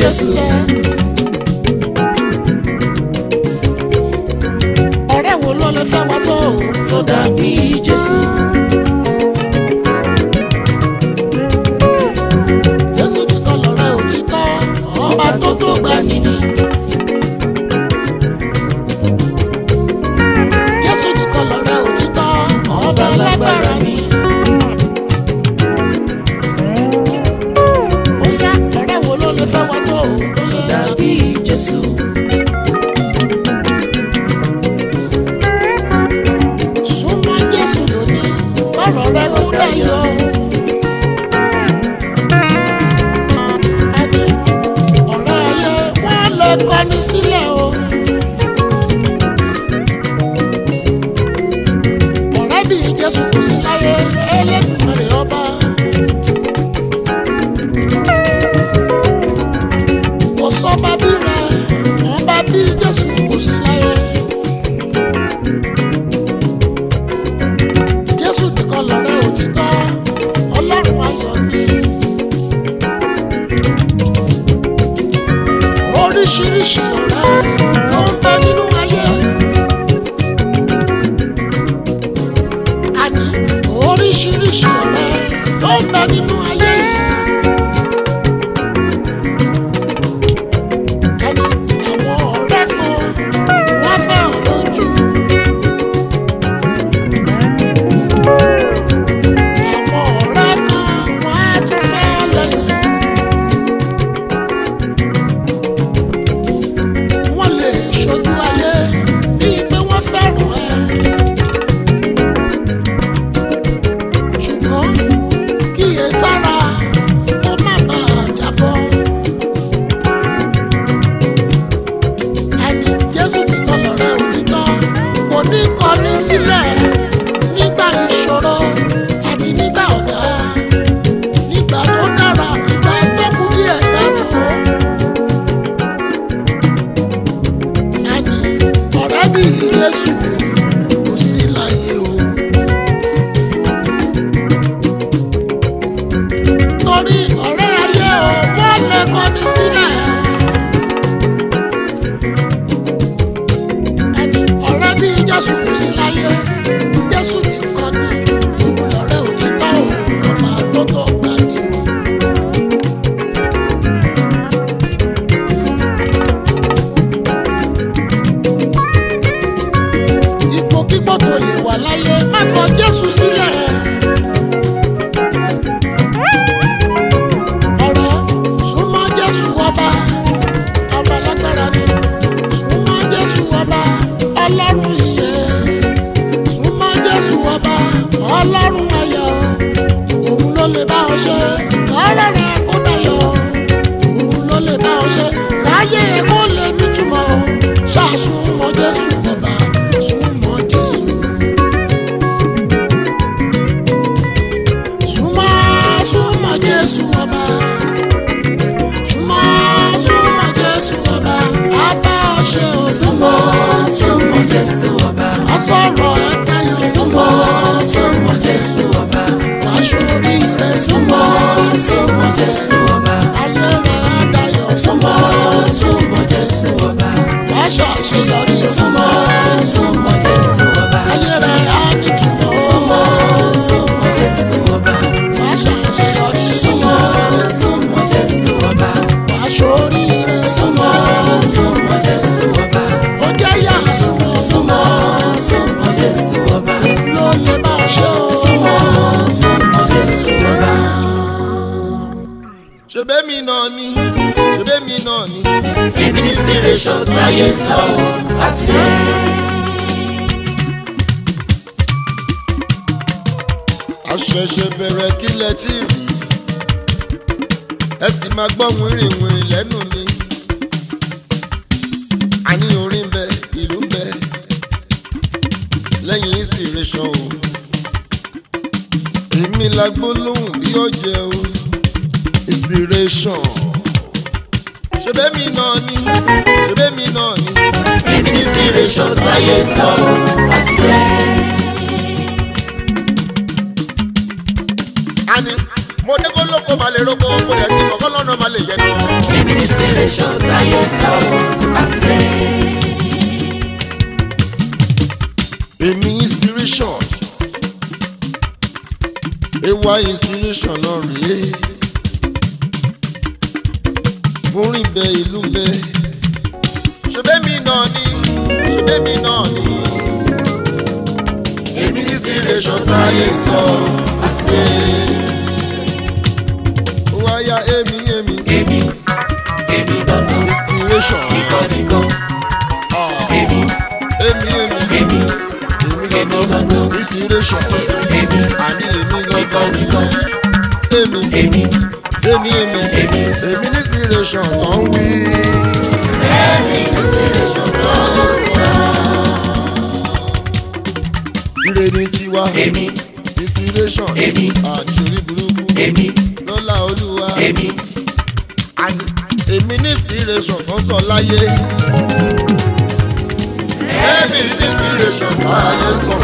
Jésù tẹ́. ọ̀rẹ́ wo ló lè fẹ́ wá tó tó dàbí Jésù. Jésù nìkan lọ̀rẹ́ òtítọ́ ọba tó tó gbà nìyí. Jésù nìkan lọ̀rẹ́ òtítọ́ ọba lágbára ni. Ó yá ọ̀rẹ́ wo ló lè fẹ́ wá tó tó dàbí Jésù. súnmọ́ jésù lónìí ọ̀rọ̀ rẹ kú dayọ̀. ẹni ọ̀rẹ́ ayé wọ́n lè kọ́ni sílẹ̀ o. ọ̀rẹ́ bí jésù kù sí láyé ẹlẹ́dùnmọ̀rẹ́ ọba. kò sọ́ba bí rẹ̀ ọba bí jésù kù sí láyé. jésù nìkan lọ̀rẹ́ òtítọ́ ọlọ́run ayọ̀ ni. oríṣiríṣi ọ̀rẹ́ ló ń bẹ nínú ayé. àní oríṣiríṣi ọ̀rẹ́ ló ń bẹ nínú ayé. àní àwọn ọ̀rẹ́ kan wọ́n fẹ́ ọ̀rọ̀ jù. Àwọn ọ̀rẹ́ kan wọ́n á tún fẹ́ lẹ́yìn. Wọ́n lè ṣojú ayé bíi pé wọ́n fẹ́ràn ẹ. Ṣùgbọ́n kíyè sára kó má bàa jábọ́. Ẹni Jésù nìkan lọ̀rẹ́ òtítọ́ kò ní kọni sílẹ̀ nígbà ìṣòro àti nígbà ọ̀dá nígbà tó dára nígbà tó kù díẹ̀ káàtó. Àní ọ̀rẹ́ bí Jésù kò sí láyé o. Torí ọ̀rẹ́ ayé o wọ́n lè kọ́ni sílẹ̀. Àní ọ̀rẹ́ bí Jésù kò sí láyé. Jésù nìkan ni òun lọ̀rẹ́ òtítọ́ o, ọba àtọ́tọ̀ gbà ní o. Ipò kíkọ́ tó lè wà láyé, má kọ Jésù sílẹ̀. Ọ̀rẹ́ súnmọ́ Jésù ọba, ọba lágbára ni. Súnmọ́ Jésù ọba, ọlọ́run ìyè súnmọ́ jésù ọba ọlọ́run ayọ̀ òun ló lè bá ọ ṣe ọ̀rẹ́ rẹ kó dayọ̀ òun ló lè bá ọ ṣe káyé ẹ kó lè nítumọ̀ ṣàṣùmọ̀ jésù ọba súnmọ́ jésù. súnmọ́ súnmọ́ jésù ọba súnmọ́ súnmọ́ jésù ọba á bá ọ ṣe o. Súnmọ́ súnmọ́ Jésù ọba. ọsọ̀rọ̀ ẹ dayọ̀ Súnmọ́ súnmọ́ Jésù ọba. aṣọ orí rẹ Súnmọ́ súnmọ́ Jésù ọba. ayé rẹ á dayọ̀ Súnmọ́ súnmọ́ Jésù ọba. aṣọ àṣeyọrí Súnmọ́ súnmọ́ Jésù ọba. ayé rẹ á nítumọ̀ Súnmọ́ súnmọ́ Jésù ọba. aṣọ àṣeyọrí Súnmọ́ súnmọ́ Jésù ọba. aṣọ orí rẹ Súnmọ́ súnmọ́ Jésù ọba. ó jẹ́ yà súnmọ́ Súnmọ́ súnmọ́ Jésù ọba. ló lè bá ọ ṣe o. Súnmọ́ súnmọ́ Jésù ọba. ṣèbémi náà ni ṣèbémi náà ni. Administration táyé ń sọ àti dé. àṣẹ̀ṣẹ̀ bẹ̀rẹ̀ kílẹ̀ tí rí ẹ sì máa gbọ́ wìrìwìrì lẹ́nu mi. àní orin bẹ ìlú bẹ lẹ́yìn inspiration o. èmi la gbólóhùn bí ọ̀jẹ̀ o inspiration. ṣèbémi náà ni ṣèbémi náà ni. Administration táyé ń sọ àti dé. àní mo dé kó lóko máa lè roko mo dẹ̀ ti kọ̀kọ́ lọ́nà máa lè yẹ náà. Èmi ní inspiration táyé sọ̀rọ̀ láti rẹ̀. èmi inspiration ewa inspiration náà rèé mo rìn bẹ ìlú bẹ ṣebémi náà ni ṣebémi náà ni èmi inspiration táyé sọ àti pé ó wáyà èmi èmi Èmi, èmi gangan, inspiration nìkan nìkan. ah, Èmi, èmi èmi èmi, èmi gangan inspiration èmi, àní èmi nìkan gangan nìkan. èmi. Èmi, èmi èmi Èmi. èmi ní inspiration tó ń wí. èmi ní inspiration tó ń sọ. ire ni tiwa Èmi, inspiration Èmi. àṣírí burúkú èmi, lọ́lá olúwa èmi, àní èmi ní inspiration tó ń sọ láyé. èmi ní inspiration tó ayé ń sọ.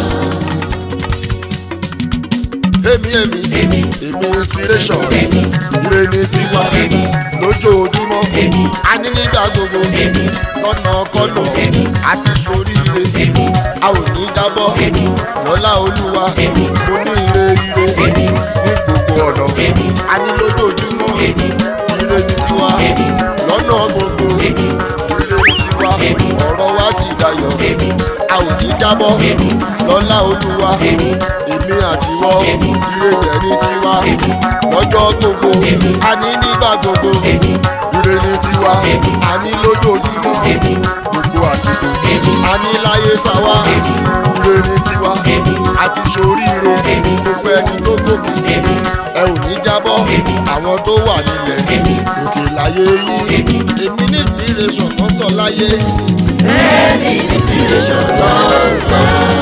èmi èmi èmi, èmi inspiration èmi, ire ni tiwa èmi, lójoojúmọ́ èmi, àní nígbà gbogbo èmi, lọ́nà kọ́nà Èmi. àti soríire èmi, a ò ní jábọ́ èmi, lọ́lá olúwa Èmi. mo ní ire ire èmi, ní gbogbo ọ̀nà èmi, a ní lójoojúmọ́ èmi, ire ní tiwa èmi, lọ́nà gbogbo èmi, ire ní tiwa Èmi. ọ̀rọ̀ wa ti dayọ̀ èmi, a ò ní jábọ́ Èmi. lọ́lá olúwa èmi, èmi àtiwọ́ Èmi. ire rẹ̀ ní tiwa Èmi. lọ́jọ́ gbogbo Èmi. a ní nígbà gbogbo èmi, ire ní tiwa Èmi. a ní lójoojúmọ́ èmi, gbogbo àsìkò Èmi. a ní láyé tàwa Èmi. ire ní tiwa Èmi. àti soríire Èmi. gbogbo ẹni tó gòkè èmi, ẹ ò ní jábọ́ Èmi. àwọn tó wà nílẹ̀ èmi, òkè láyé yín Èmi. èmi ní ìpínlẹ̀ ṣọ̀kan sọ láyé èmi ní inspiration tó ń sọ.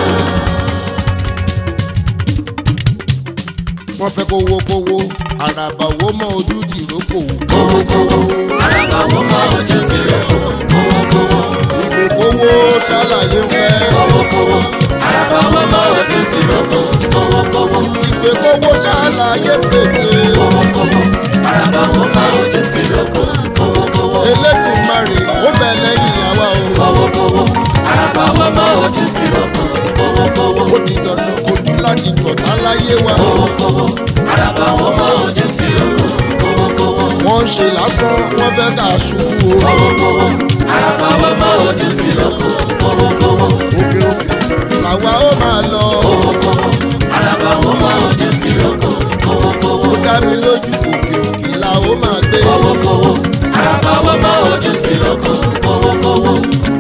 wọ́n fẹ́ kówó kówó àràbà owó mọ ojú ti rókò Kówókówó, alábàáwò máa ojú ti rẹ̀ fún. Kówókówó, ìgbè kówó ṣàlàyé ń fẹ́ kówókówó, alábàáwò máa ojú ti rẹ̀ fún. Kówókówó, ìgbè kówó ṣàlàyé pèsè kówókówó, alábàáwò máa ojú ti rẹ̀ fún. Kówókówó, Elédùmarè ó bẹ lẹ́yìn àwa o kówókówó, alábàáwò máa ojú ti rẹ̀ fún. Kówókówó, ó di dandan kojú láti gbọ̀dá láyé wa kówókówó, alábàáwò máa ojú ti rẹ̀ fún. Kówókówó, wọ́n ń ṣe lásán wọ́n fẹ́ ká ṣubú o kówókówó, alábàáwò máa ojú ti rẹ̀ fún. Kówókówó, òkè òkè làwa ó máa lọ kówókówó, alábàáwò máa ojú ti rẹ̀ fún. Kówókówó. ó dá mi lójú òkè òkè là ó máa gbé kówókówó alábàáwọ̀ máa ojú ti lóko kówókówó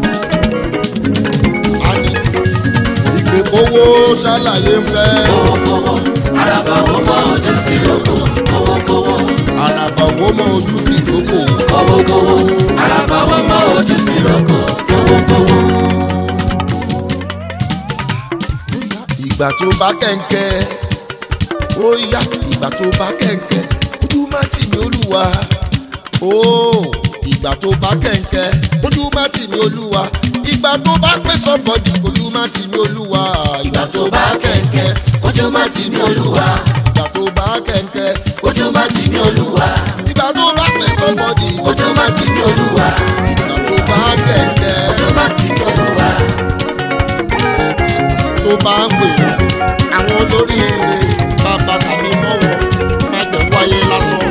àní ìgbè kówó ṣàlàyé ń fẹ́ kówókówó alábàáwọ̀ máa ojú ti lóko kówókówó àràbà owó mọ ojú ti rókò kówókówó alábàáwọ̀ máa ojú ti lóko kówókówó ìgbà tó bá kẹ̀ǹkẹ́ ó yá ìgbà tó bá kẹ̀ǹkẹ́ ojú má tì mí olúwa ó ìgbà tó bá kẹ̀ǹkẹ́ ojú má tì mí olúwa ìgbà tó bá pẹ́ sọ́bọ̀dì ojú má tì mí olúwa ìgbà tó bá kẹ̀kẹ́ ojú má ti ní olúwa ìgbà tó bá kẹ̀ǹkẹ́ ojú má ti ní olúwa ìgbà tó bá pẹ́ sọ́bọ̀dì ojú má ti ní olúwa ìgbà tó bá kẹ̀ǹkẹ́ ojú má ti ní olúwa tó bá ń pè wọ́n àwọn olóríire bàbá tàbí mọ́ wọn mẹ́jọ wáyé lásán.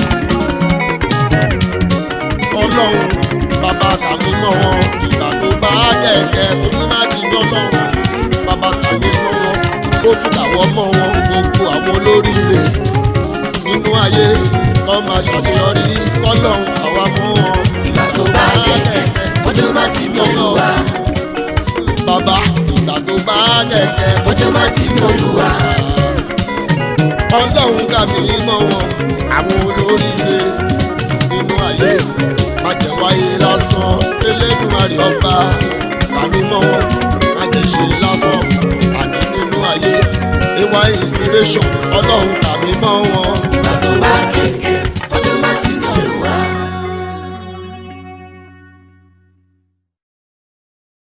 ọlọ́run bàbá tàbí mọ́ wọn ìgbà tó bá kẹ̀kẹ́ ojú má ti yọ lọ́run bàbá tàbí mọ́ wọn ó tún kàwọ́ mọ́ wọn gbogbo àwọn olóríire nínú ayé kọ́ máa ṣàṣeyọrí kọ́lọ́run àwa mọ́ wọn. ìgbà tó bá kẹ̀kẹ́ ojú má ti ní olúwa bàbá ìgbà tó bá kẹ̀kẹ́ ojú má ti ní olúwa. ọlọ́run kà mí mọ́ wọn àwọn olóríire nínú ayé má jẹ́ wáyé lásán elédùnmarè ọba kà mí mọ́ wọn má jẹ́ ṣe lásán àní nínú ayé ewa inspiration ọlọ́run kà mí mọ́ wọn ìgbà tó bá kẹ̀kẹ́